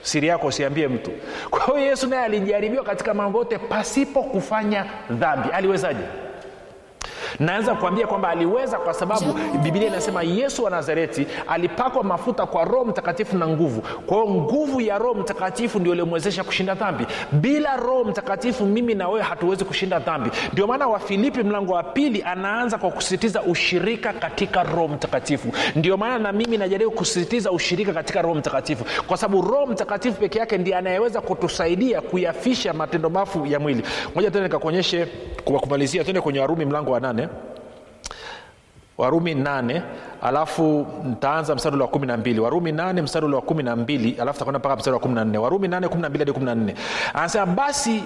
siri yako usiambie mtu kwa hiyo yesu naye alijaribiwa katika mambo yote pasipo kufanya dhambi aliwezaje naweza kuambia kwamba aliweza kwa sababu bibilia inasema yesu wa nazareti alipakwa mafuta kwa roho mtakatifu na nguvu kwa hiyo nguvu ya roho mtakatifu ndio iliomwezesha kushinda dhambi bila roho mtakatifu mimi na wewe hatuwezi kushinda dhambi ndio maana wafilipi mlango wa pili anaanza kwa kusisitiza ushirika katika roho mtakatifu ndio maana na mimi najaribu kusisitiza ushirika katika roho mtakatifu kwa sababu roho mtakatifu peke yake ndiye anayeweza kutusaidia kuyafisha matendo mafu ya mwili moja tena nikakuonyeshe kwa kumalizia tende kwenye warumi mlango wa nane warumi nane alafu ntaanza mstari ule wa kumi na mbili warumi nane mstari ule wa kumi na mbili alafu takwenda mpaka mstari wa kumi na nne warumi nane kumi na mbili hadi kumi na nne anasema basi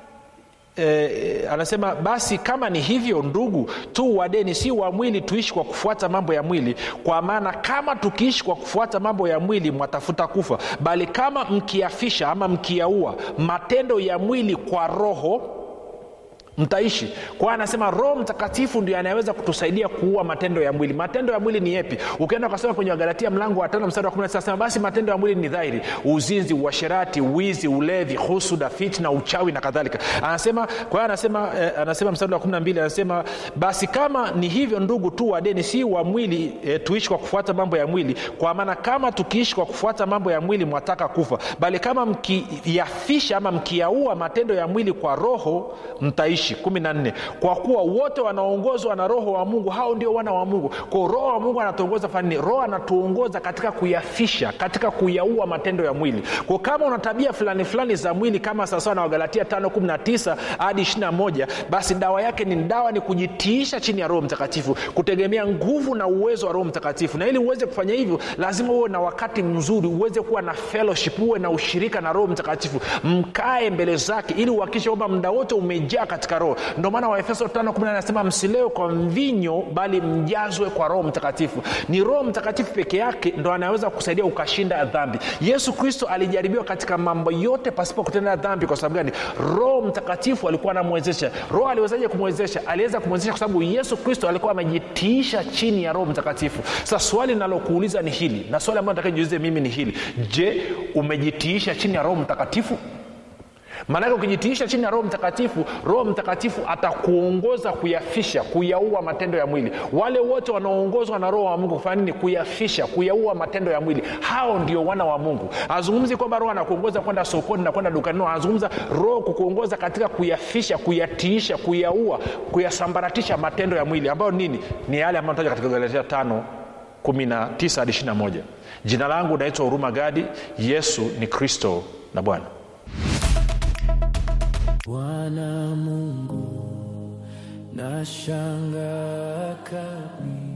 Eh, anasema basi kama ni hivyo ndugu tu wadeni si wa mwili tuishi kwa kufuata mambo ya mwili kwa maana kama tukiishi kwa kufuata mambo ya mwili mwatafuta kufa bali kama mkiafisha ama mkiaua matendo ya mwili kwa roho mtaishi kwa anasema roho mtakatifu ndio anayeweza kutusaidia kuua matendo ya mwili matendo ya mwili ni yepi ukienda ukasoma kwenye wagalatia mlango wa tano mstari wa 19 anasema basi matendo ya mwili ni dhahiri uzinzi uasherati wizi ulevi husuda fitna uchawi na kadhalika anasema kwa hiyo anasema eh, anasema mstari wa 12 anasema basi kama ni hivyo ndugu tu wadeni si wa mwili eh, tuishi kwa kufuata mambo ya mwili kwa maana kama tukiishi kwa kufuata mambo ya mwili mwataka kufa bali kama mkiyafisha ama mkiyaua matendo ya mwili kwa roho mtaishi kumi na nne kwa kuwa wote wanaongozwa na roho wa mungu hao ndio wana wa mungu kwao roho wa mungu anatuongoza fanini roho anatuongoza katika kuyafisha katika kuyaua matendo ya mwili kwa kama una tabia fulani fulani za mwili kama sawasawa na wagalatia 519 hadi 21 basi dawa yake ni dawa ni kujitiisha chini ya roho mtakatifu kutegemea nguvu na uwezo wa roho mtakatifu na ili uweze kufanya hivyo lazima uwe na wakati mzuri uweze kuwa na fellowship uwe na ushirika na roho mtakatifu mkae mbele zake ili uhakikishe kwamba muda wote umejaa katika roho ndio maana waefeso 5 anasema msilewe kwa mvinyo bali mjazwe kwa roho mtakatifu ni roho mtakatifu peke yake ndo anaweza kusaidia ukashinda dhambi yesu kristo alijaribiwa katika mambo yote pasipo kutenda dhambi kwa sababu gani roho mtakatifu alikuwa anamwezesha roho aliwezaje kumwezesha aliweza kumwezesha kwa sababu yesu kristo alikuwa amejitiisha chini ya roho mtakatifu sasa swali linalokuuliza ni hili na swali ambayo nataka jiulize mimi ni hili je umejitiisha chini ya roho mtakatifu maanake ukijitiisha chini ya roho mtakatifu roho mtakatifu atakuongoza kuyafisha kuyaua matendo ya mwili wale wote wanaoongozwa na roho wa mungu kufanya nini kuyafisha kuyaua matendo ya mwili hao ndio wana wa mungu azungumzi kwamba roho anakuongoza kwenda sokoni na kwenda dukani no anazungumza roho kukuongoza katika kuyafisha kuyatiisha kuyaua kuyasambaratisha matendo ya mwili ambayo nini ni yale ambayo taja katika galatia tano 19 hadi 21 jina langu naitwa huruma gadi yesu ni kristo na bwana bwana mungu nashanga kabisa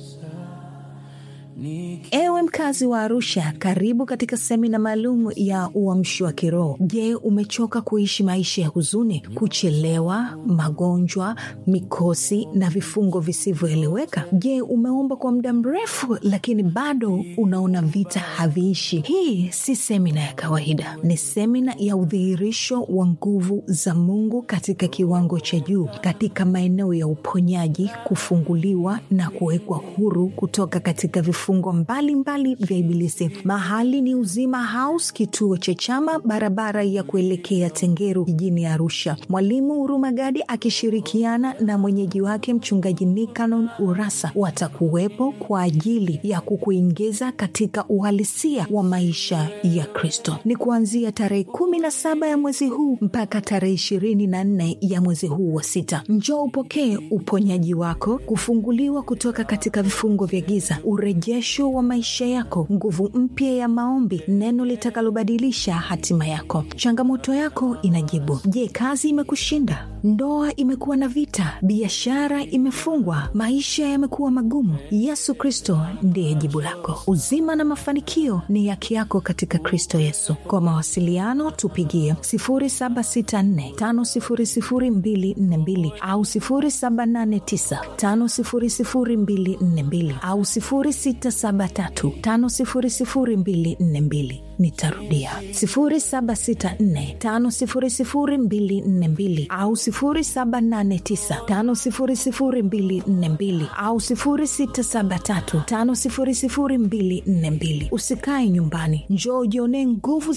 Niki- ewe mkazi wa arusha karibu katika semina maalum ya uamshi wa kiroho je umechoka kuishi maisha ya huzuni kuchelewa magonjwa mikosi na vifungo visivyoeleweka je umeomba kwa muda mrefu lakini bado unaona vita haviishi hii si semina ya kawaida ni semina ya udhihirisho wa nguvu za mungu katika kiwango cha juu katika maeneo ya uponyaji kufunguliwa na kuwekwa huru kutoka katika vifungo mbalimbali vya ibilisi mahali ni uzima house kituo cha chama barabara ya kuelekea tengeru jijini arusha mwalimu hurumagadi akishirikiana na mwenyeji wake mchungaji nikanon urasa watakuwepo kwa ajili ya kukuingiza katika uhalisia wa maisha ya kristo ni kuanzia tarehe kumi na saba ya mwezi huu mpaka tarehe ishirini na nne ya mwezi huu wa sita njoo upokee uponyaji wako kufunguliwa kutoka katika vifungo vya giza urejesho wa maisha yako nguvu mpya ya maombi neno litakalobadilisha hatima yako changamoto yako inajibu je kazi imekushinda ndoa imekuwa na vita biashara imefungwa maisha yamekuwa magumu yesu kristo ndiye jibu lako uzima na mafanikio ni haki yako katika kristo yesu kwa mawasiliano tupigie 764500242 au 789500242 au 673500242 nitarudia 764500242 au 789500242 au 673500242 usikae nyumbani njoo ujionee nguvu